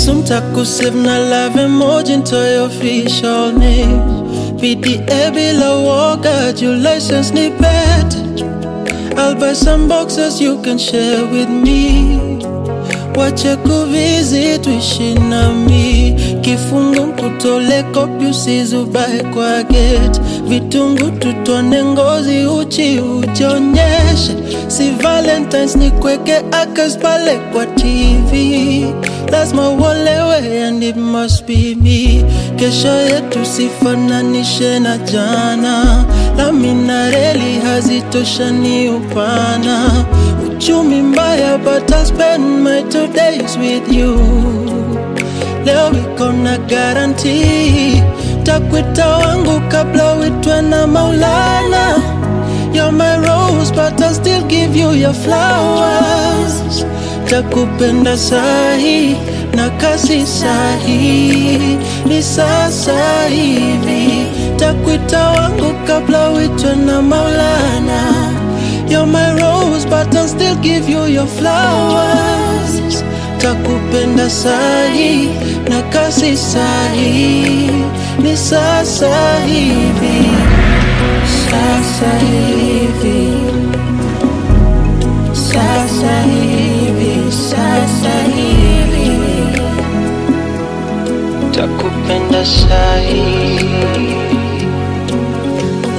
Assume takusave na love emoji into your official name PDA bila woga, your license ni bet I'll buy some boxes you can share with me Wache kuvizi tuishi nami Kifungu nkutole kopi usizubae kwa gate Vitungu tutone ngozi uchi ujionyeshe Si valentines ni kweke akas pale kwa TV Lazima uolewe and it must be me Kesho yetu sifananishe na jana Lami na reli hazitoshani upana Uchumi mbaya but I'll spend my two days with you Leo iko na guarantee Takwita wangu kabla uitwe na Maulana You're my rose but I'll still give you your flowers Takupenda sahi na kasi sahi Ni sasa hivi Takwita wangu kabla uitwe na Maulana You're my rose but I'll still give you your flowers Takupenda sahi na kasi sahi Ni sasa hivi Sasa hivi